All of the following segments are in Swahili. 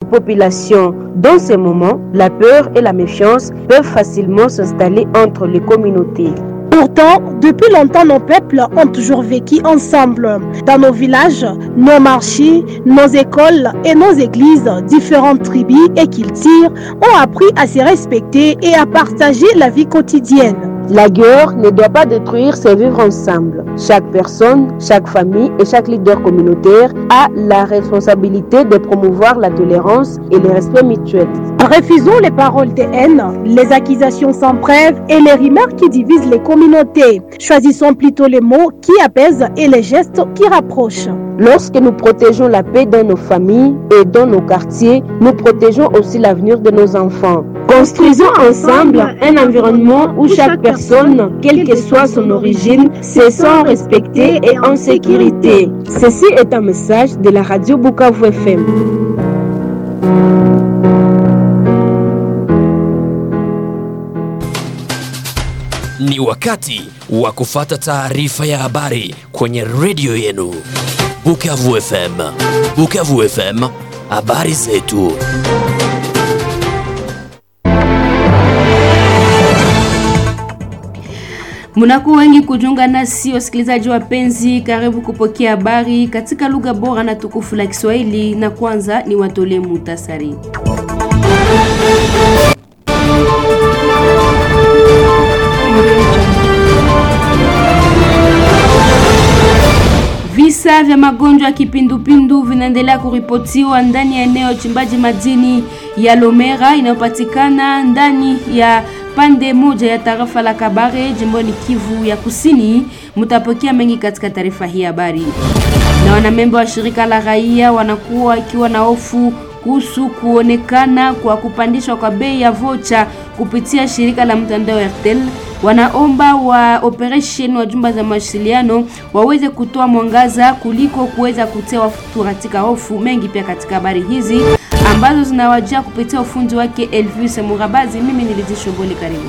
population. Dans ces moments, la peur et la méfiance peuvent facilement s'installer entre les communautés. Pourtant, depuis longtemps, nos peuples ont toujours vécu ensemble. Dans nos villages, nos marchés, nos écoles et nos églises, différentes tribus et cultures ont appris à se respecter et à partager la vie quotidienne. La guerre ne doit pas détruire ces vivre ensemble. Chaque personne, chaque famille et chaque leader communautaire a la responsabilité de promouvoir la tolérance et le respect mutuel. Refusons les paroles de haine, les accusations sans preuve et les remarques qui divisent les communautés. Choisissons plutôt les mots qui apaisent et les gestes qui rapprochent. Lorsque nous protégeons la paix dans nos familles et dans nos quartiers, nous protégeons aussi l'avenir de nos enfants. Construisons ensemble un environnement où chaque personne, quelle que soit son origine, se sent respectée et en sécurité. Ceci est un message de la radio Bukavu FM. Ni wakati wa kufata taarifa ya habari kwenye redio yenu Bukavu FM. Bukavu FM, habari zetu. Munakuwa wengi kujiunga nasi wasikilizaji wapenzi, karibu kupokea habari katika lugha bora na tukufu la Kiswahili, na kwanza ni watolee muhtasari. Visa vya magonjwa ya kipindupindu vinaendelea kuripotiwa ndani ya eneo chimbaji madini ya Lomera inayopatikana ndani ya pande moja ya tarafa la Kabare jimboni Kivu ya Kusini. Mtapokea mengi katika taarifa hii habari. Na wanamemba wa shirika la raia wanakuwa ikiwa na hofu kuhusu kuonekana kwa kupandishwa kwa bei ya vocha kupitia shirika la mtandao Airtel. Wanaomba wa operation wa jumba za mawasiliano waweze kutoa mwangaza kuliko kuweza kutia watu katika hofu. Mengi pia katika habari hizi ambazo zinawajia kupitia ufundi wake Elvis Murabazi. Mimi nilizishoboli, karibu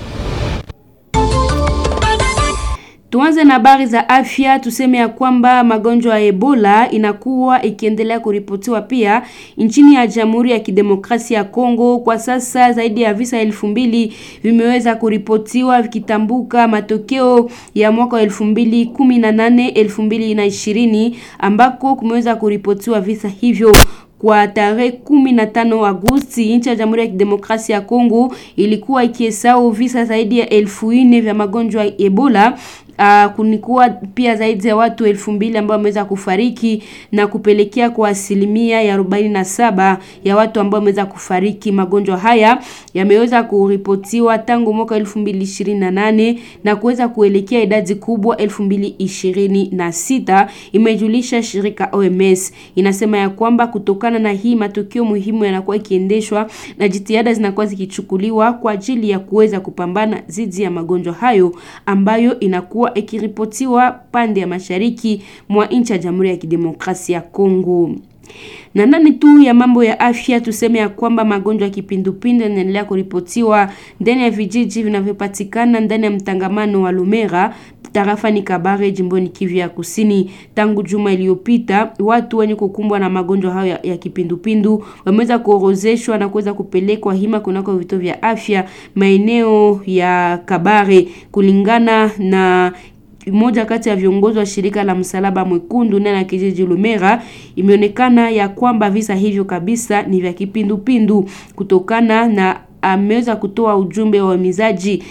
Tuanze na habari za afya. Tuseme ya kwamba magonjwa ya Ebola inakuwa ikiendelea kuripotiwa pia nchini ya Jamhuri ya Kidemokrasia ya Kongo. Kwa sasa zaidi ya visa elfu mbili vimeweza kuripotiwa vikitambuka matokeo ya mwaka wa elfu mbili kumi na nane elfu mbili na ishirini ambako kumeweza kuripotiwa visa hivyo kwa tarehe kumi na tano Agosti nchi ya Jamhuri ya Kidemokrasia ya Kongo ilikuwa ikihesabu visa zaidi ya elfu nne vya magonjwa ya Ebola. Uh, kunikuwa pia zaidi ya watu elfu mbili ambao wameweza kufariki na kupelekea kwa asilimia ya arobaini na saba ya watu ambao wameweza kufariki. Magonjwa haya yameweza kuripotiwa tangu mwaka elfu mbili ishirini na nane na kuweza kuelekea idadi kubwa elfu mbili ishirini na sita imejulisha shirika OMS. Inasema ya kwamba kutokana na hii matukio muhimu yanakuwa ikiendeshwa na jitihada zinakuwa zikichukuliwa kwa ajili ya kuweza kupambana dhidi ya magonjwa hayo ambayo inakuwa ikiripotiwa pande ya mashariki mwa nchi ya Jamhuri ya Kidemokrasia ya Kongo. Na ndani tu ya mambo ya afya tuseme ya kwamba magonjwa ya kipindupindu yanaendelea kuripotiwa ndani ya vijiji vinavyopatikana ndani ya mtangamano wa Lumera tarafani Kabare jimboni Kivu ya Kusini. Tangu juma iliyopita, watu wenye kukumbwa na magonjwa hayo ya, ya kipindupindu wameweza kuorozeshwa na kuweza kupelekwa hima kunako vituo vya afya maeneo ya Kabare kulingana na mmoja kati ya viongozi wa shirika la Msalaba Mwekundu ndani ya kijiji Lumera, imeonekana ya kwamba visa hivyo kabisa ni vya kipindupindu kutokana na ameweza kutoa ujumbe wa uhimizaji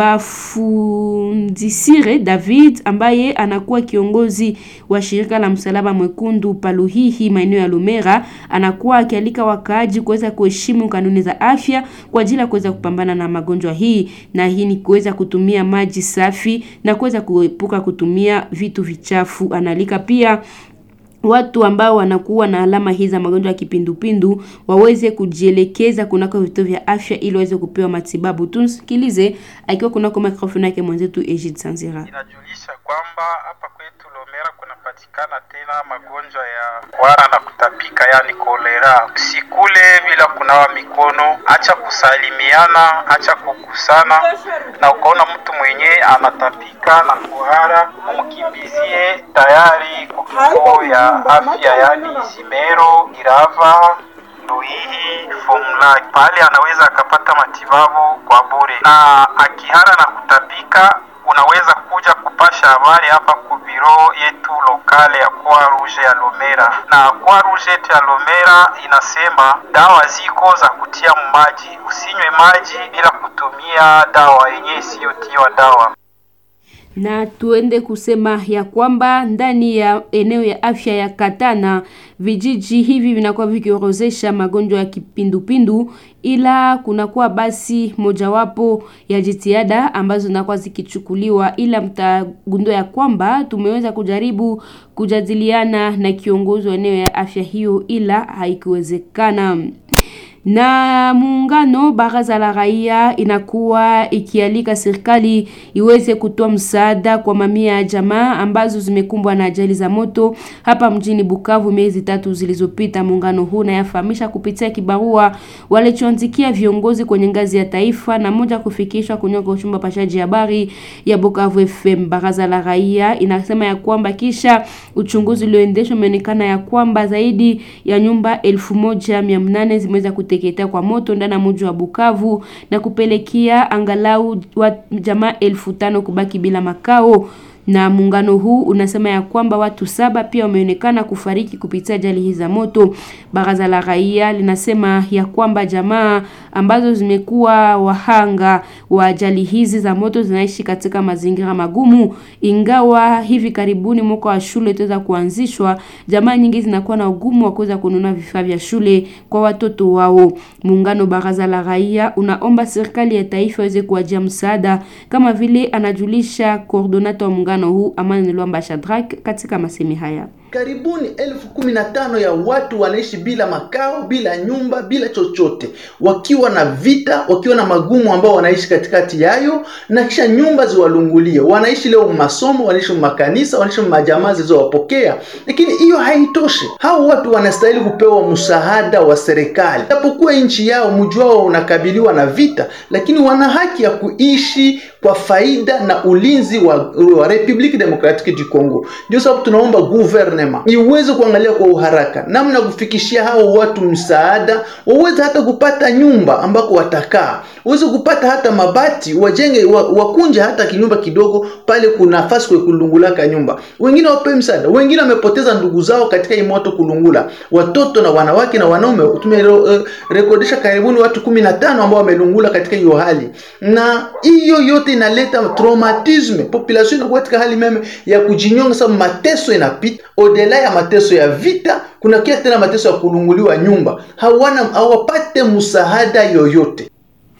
Bafundisire David ambaye anakuwa kiongozi wa shirika la Msalaba Mwekundu Paluhihi maeneo ya Lumera, anakuwa akialika wakaaji kuweza kuheshimu kanuni za afya kwa ajili ya kuweza kupambana na magonjwa hii, na hii ni kuweza kutumia maji safi na kuweza kuepuka kutumia vitu vichafu. Analika pia watu ambao wanakuwa na alama hizi za magonjwa ya kipindupindu waweze kujielekeza kunako vituo vya afya ili waweze kupewa matibabu. Tusikilize akiwa kunako mikrofoni yake mwenzetu Egid Sanzira. Inajulisha kwamba hapa kwetu Lomera kunapatikana tena magonjwa ya kuhara na kutapika, yani kolera. Usikule bila kunawa mikono, acha kusalimiana, acha kukusana, na ukaona mtu mwenye anatapika na kuhara, umkimbizie tayari kwa kituo ya afya, yani Zimero, Girava ndo hii formula pale anaweza akapata matibabu kwa bure, na akihara na kutapika unaweza kuja kupasha habari hapa ku biro yetu lokale ya Croix Rouge ya Lomera, na Croix Rouge yetu ya Lomera inasema dawa ziko za kutia maji, usinywe maji bila kutumia dawa yenyewe isiyotiwa dawa. na tuende kusema ya kwamba ndani ya eneo ya afya ya Katana vijiji hivi vinakuwa vikiorozesha magonjwa ya kipindupindu, ila kunakuwa basi mojawapo ya jitihada ambazo zinakuwa zikichukuliwa, ila mtagundua ya kwamba tumeweza kujaribu kujadiliana na kiongozi wa eneo ya afya hiyo, ila haikuwezekana na muungano baraza la raia inakuwa ikialika serikali iweze kutoa msaada kwa mamia ya jamaa ambazo zimekumbwa na ajali za moto hapa mjini Bukavu miezi tatu zilizopita. Muungano huu unayafahamisha kupitia kibarua walichoandikia viongozi kwenye ngazi ya taifa na moja kufikishwa kunyoka uchumba pashaji habari ya Bukavu FM. Baraza la raia inasema ya kwamba kisha uchunguzi ulioendeshwa umeonekana ya kwamba zaidi ya nyumba elfu moja mia nane zimeweza kuteketea kwa moto ndani ya mji wa Bukavu na kupelekea angalau wa jamaa elfu tano kubaki bila makao na muungano huu unasema ya kwamba watu saba pia wameonekana kufariki kupitia ajali hizi za moto. Baraza la raia linasema ya kwamba jamaa ambazo zimekuwa wahanga wa ajali hizi za moto zinaishi katika mazingira magumu, ingawa hivi karibuni mwaka wa shule itaweza kuanzishwa, jamaa nyingi zinakuwa na ugumu wa kuweza kununua vifaa vya shule kwa watoto wao. Muungano baraza la raia unaomba serikali ya taifa iweze kuwajia msaada, kama vile anajulisha coordinator wa muungano huu Amani Lwamba Shadrack katika masemi haya. Karibuni elfu kumi na tano ya watu wanaishi bila makao, bila nyumba, bila chochote, wakiwa na vita, wakiwa na magumu ambao wanaishi katikati yayo, na kisha nyumba ziwalungulie. Wanaishi leo masomo, wanaishi makanisa, wanaishi majamaa zilizowapokea, lakini hiyo haitoshi. Hao watu wanastahili kupewa msaada wa serikali, japokuwa nchi yao mji wao unakabiliwa na vita, lakini wana haki ya kuishi kwa faida na ulinzi wa, wa Republic Democratic du Congo. Ndio sababu tunaomba government iweze kuangalia kwa uharaka namna kufikishia hao watu msaada, waweze hata kupata nyumba ambako watakaa, waweze kupata hata mabati, wajenge wa, wakunje hata kinyumba kidogo pale kuna nafasi kwa kulungulaka nyumba. Wengine wapewe msaada, wengine wamepoteza ndugu zao katika hii moto kulungula, watoto na wanawake na wanaume. Tumerekodisha uh, karibuni watu kumi na tano ambao wamelungula katika hiyo hali, na hiyo yote inaleta traumatisme, population inakuwa katika hali meme ya kujinyonga, sababu mateso inapita odela ya mateso ya vita, kuna kia tena mateso ya kulunguliwa nyumba, hawana hawapate msaada yoyote.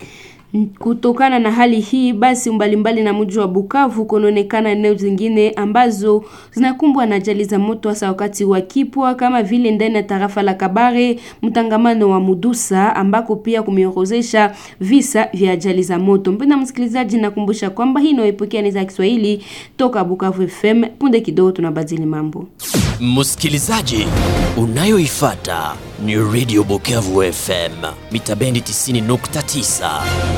Kutokana na hali hii basi, mbalimbali na mji wa Bukavu kunaonekana eneo zingine ambazo zinakumbwa na ajali za moto, hasa wakati wa kipwa, kama vile ndani ya tarafa la Kabare, mtangamano wa Mudusa, ambako pia kumeorozesha visa vya ajali za moto. Mpenda msikilizaji, nakumbusha kwamba hii inayoipokea ni za Kiswahili toka Bukavu FM. Punde kidogo tunabadili mambo. Msikilizaji, unayoifata ni Radio Bukavu FM mita bendi 90.9.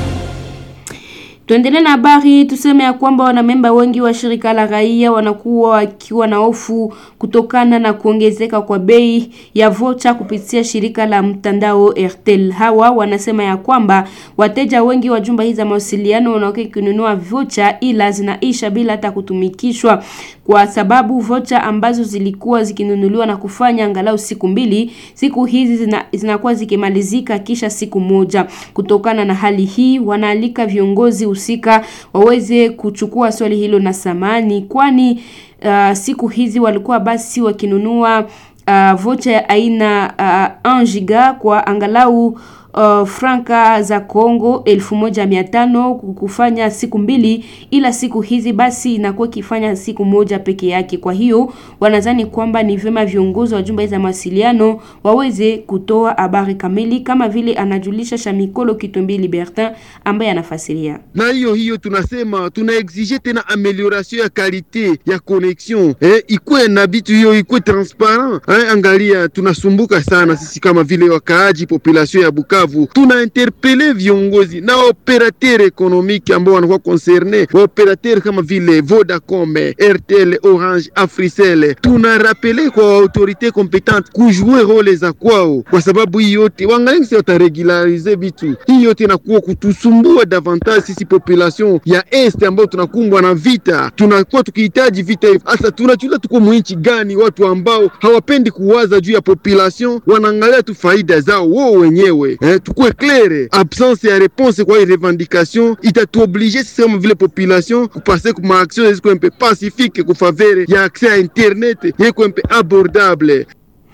Tuendelee na habari, tuseme ya kwamba wanamemba wengi wa shirika la raia wanakuwa wakiwa na hofu kutokana na kuongezeka kwa bei ya vocha kupitia shirika la mtandao Airtel. Hawa wanasema ya kwamba wateja wengi wa jumba hizi za mawasiliano wanaokuwa kununua vocha ila zinaisha bila hata kutumikishwa, kwa sababu vocha ambazo zilikuwa zikinunuliwa na kufanya angalau siku mbili, siku hizi zina, zinakuwa zikimalizika kisha siku moja. Kutokana na hali hii, wanaalika viongozi husika waweze kuchukua swali hilo na samani, kwani uh, siku hizi walikuwa basi wakinunua uh, vocha ya aina uh, 1 giga kwa angalau Uh, franka za Kongo elfu moja mia tano kufanya siku mbili, ila siku hizi basi inakuwa ikifanya siku moja peke yake. Kwa hiyo wanadhani kwamba ni vyema viongozi wa jumba za mawasiliano waweze kutoa habari kamili, kama vile anajulisha Shamikolo Kitombi Libertin ambaye anafasiria. Na hiyo hiyo tunasema tuna exige tena amelioration ya kalite ya connexion eh, ikuwe na bitu hiyo ikuwe transparent eh, angalia tunasumbuka sana sisi kama vile wakaaji population ya Bukavu Bukavu, tuna interpele viongozi na operateur ekonomiki ambao wanakuwa concerne, waoperateur kama vile Vodacom, RTL, Orange, Africell. Tuna rapele kwa autorite kompetente kujue role za kwao, kwa sababu hii yote wangalingi wataregularize vitu. Hii yote inakuwa kutusumbua davantage sisi population ya este ambao tunakumbwa na vita, tunakuwa tukihitaji vita hivi. Hasa tunachula tuko mwinchi gani? Watu ambao hawapendi kuwaza juu ya population, wanaangalia tu faida zao wao wenyewe. Eh, tukue claire, absence ya réponse kwa hii revendication itatuoblige sisi kama vile population kupase kuma action ziko mpe pacifique kufavere ya accès à internet yeko mpe abordable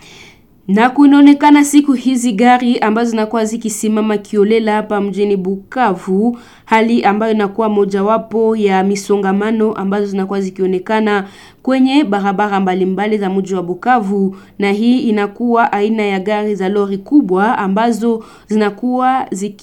na kunaonekana siku hizi gari ambazo zinakuwa zikisimama kiolela hapa mjini Bukavu, hali ambayo inakuwa mojawapo ya misongamano ambazo zinakuwa zikionekana kwenye barabara mbalimbali za mji wa Bukavu, na hii inakuwa aina ya gari za lori kubwa ambazo zinakuwa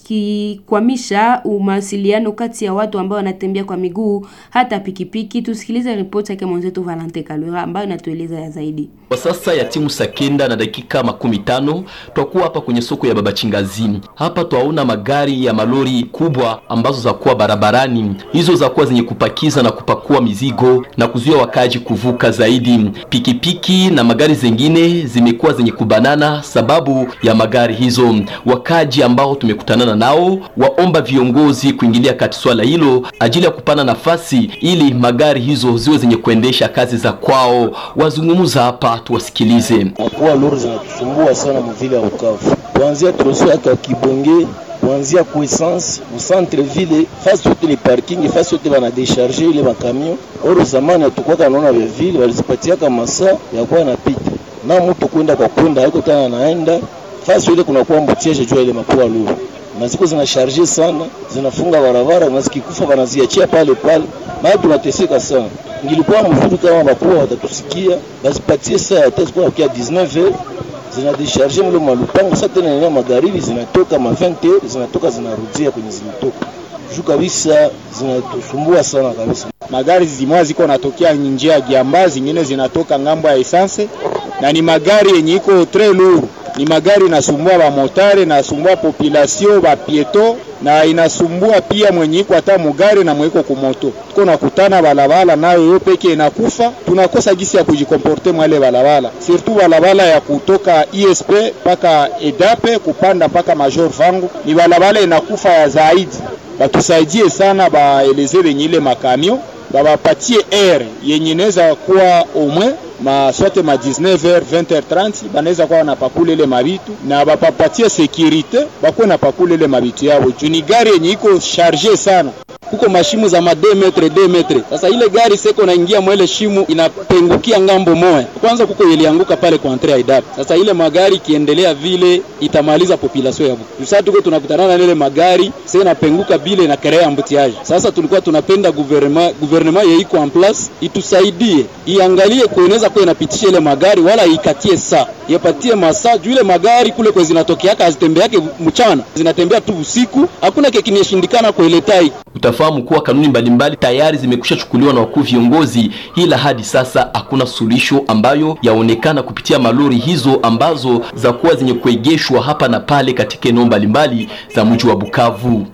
zikikwamisha mawasiliano kati ya watu ambao wanatembea kwa miguu hata pikipiki. Tusikilize ripoti yake mwenzetu Valente Kalura ambayo inatueleza ya zaidi. Kwa sasa ya timu saa kenda na dakika makumi tano twakuwa hapa kwenye soko ya Baba Chingazini. Hapa twaona magari ya malori kubwa ambazo zakuwa barabarani, hizo zakuwa zenye kupakiza na kupakua mizigo na kuzuia wakaji kuvuka zaidi. Pikipiki na magari zengine zimekuwa zenye kubanana sababu ya magari hizo. Wakaji ambao tumekutanana nao waomba viongozi kuingilia kati swala hilo ajili ya kupana nafasi ili magari hizo ziwe zenye kuendesha kazi za kwao. Wazungumza hapa, tuwasikilize. Akuwa lori zinatusumbua sana mvile ya Bukavu, kuanzia troso yake Kibonge kuanzia ku essence mu centre ville fasi yote ni parking, fasi yote bana decharger ile makamion. Oro zamani tukwaka naona vya vile walizipatiaka masa ya kuwa napita na mtu kwenda kwa kwenda haiko tena naenda fasi yote kunakuwa mbutiaje jua ile mapua luru na ziko zina charge sana, zinafunga barabara na zikikufa wanaziachia pale pale, maana tunateseka sana. Ngilikuwa mzuri kama bakubwa watatusikia, bazipatie saa ya tatu kwa kia 19 heures zina decharge mle malupango. Sasa tena nina magharibi zinatoka ma 20 heures zinatoka zinarudia kwenye zilitoka juu kabisa, zinatusumbua sana kabisa. Magari zimwa ziko natokea njia ya Giamba, zingine zinatoka ngambo ya essence, na ni magari yenye iko très lourd ni magari inasumbua ba motare, inasumbua population ba pieto, na inasumbua pia mwenye iko hata mugari na mweko kumoto. Tuko nakutana balabala nayo yo peke inakufa, tunakosa gisi ya kujikomporte mwale balabala, surtout balabala ya kutoka ISP mpaka EDAPE kupanda mpaka Major Vangu, ni balabala inakufa ya zaidi. Batusaidie sana, baeleze benye ile makamio babapatie air yenye inaweza kuwa omwe ma sote ma 19h 20h30 banaweza kuwa wanapakula ile mabitu na bapapatie securite bakuwe napakula ile mabitu yao juu ni gari yenye iko charge sana kuko mashimu za ma 2 metre 2 metre. Sasa ile gari seko naingia mwele shimu inapengukia ngambo moya, kwanza kuko ilianguka pale kwa entre ya idap. Sasa ile magari ikiendelea vile itamaliza population ya Bukavu. Sasa tuko tunakutana na ile magari sasa inapenguka bile na kerea mbutiaje. Sasa tulikuwa tunapenda gouvernement gouvernement ye iko en place itusaidie, iangalie kueneza kwa inapitisha ile magari wala ikatie saa yapatie masaa juu ile magari kule kwa zinatokeaka hazitembeake mchana, zinatembea tu usiku, hakuna kekinieshindikana kueletai Utafahamu kuwa kanuni mbalimbali tayari zimekwisha chukuliwa na wakuu viongozi, ila hadi sasa hakuna suluhisho ambayo yaonekana kupitia malori hizo ambazo za kuwa zenye kuegeshwa hapa na pale katika eneo mbalimbali za mji wa Bukavu.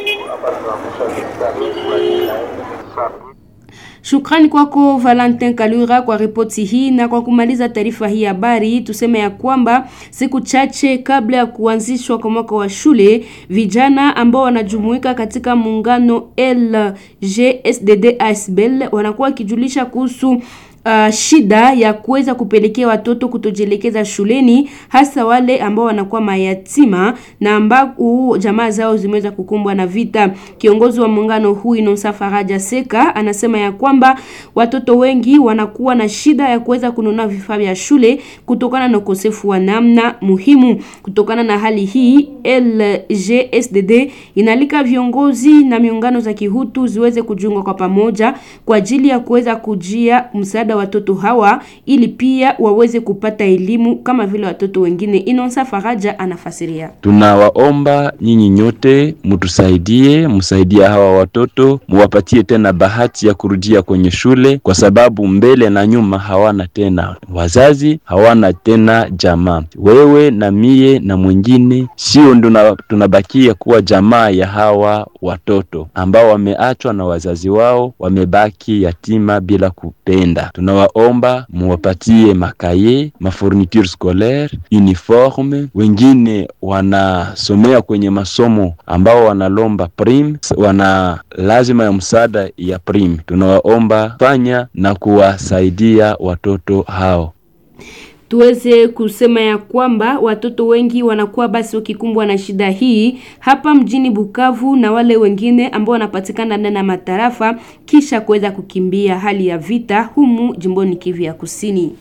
Shukrani kwako Valentin Kalura kwa ripoti hii. Na kwa kumaliza taarifa hii habari, tuseme ya kwamba siku chache kabla ya kuanzishwa kwa mwaka wa shule, vijana ambao wanajumuika katika muungano LGSDD ASBL wanakuwa wakijulisha kuhusu Uh, shida ya kuweza kupelekea watoto kutojielekeza shuleni hasa wale ambao wanakuwa mayatima na ambao jamaa zao zimeweza kukumbwa na vita. Kiongozi wa muungano huu Inosa Faraja Seka anasema ya kwamba watoto wengi wanakuwa na shida ya kuweza kununua vifaa vya shule kutokana na ukosefu wa namna muhimu. Kutokana na hali hii, LGSDD inalika viongozi na miungano za kihutu ziweze kujiunga kwa pamoja kwa ajili ya kuweza kujia msaada msaada watoto hawa ili pia waweze kupata elimu kama vile watoto wengine. Inonsa Faraja anafasiria. Tunawaomba nyinyi nyote mtusaidie, msaidie hawa watoto, muwapatie tena bahati ya kurudia kwenye shule, kwa sababu mbele na nyuma hawana tena wazazi, hawana tena jamaa. Wewe na mie na mwingine, sio ndo tunabakia kuwa jamaa ya hawa watoto ambao wameachwa na wazazi wao, wamebaki yatima bila kupenda. Tunawaomba muwapatie makaye, mafourniture scolaire, uniforme. Wengine wanasomea kwenye masomo ambao wanalomba prime, wana lazima ya msaada ya prime. Tunawaomba fanya na kuwasaidia watoto hao tuweze kusema ya kwamba watoto wengi wanakuwa basi wakikumbwa na shida hii hapa mjini Bukavu na wale wengine ambao wanapatikana ndani ya matarafa kisha kuweza kukimbia hali ya vita humu jimboni Kivu ya Kusini.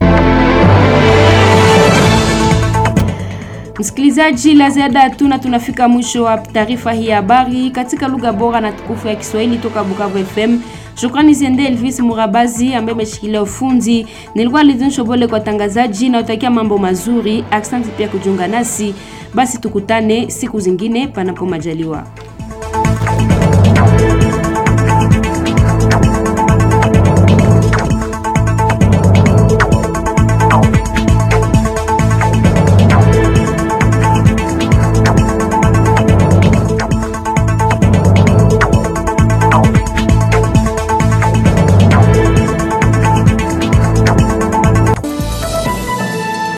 Msikilizaji, la ziada hatuna, tunafika mwisho wa taarifa hii ya habari katika lugha bora na tukufu ya Kiswahili toka Bukavu FM. Shukrani ziende Elvis Murabazi ambaye ameshikilia ufundi. Nilikuwa Lidin Shobole kwa tangazaji na utakia mambo mazuri. Asante pia kujiunga nasi. Basi tukutane siku zingine panapo majaliwa.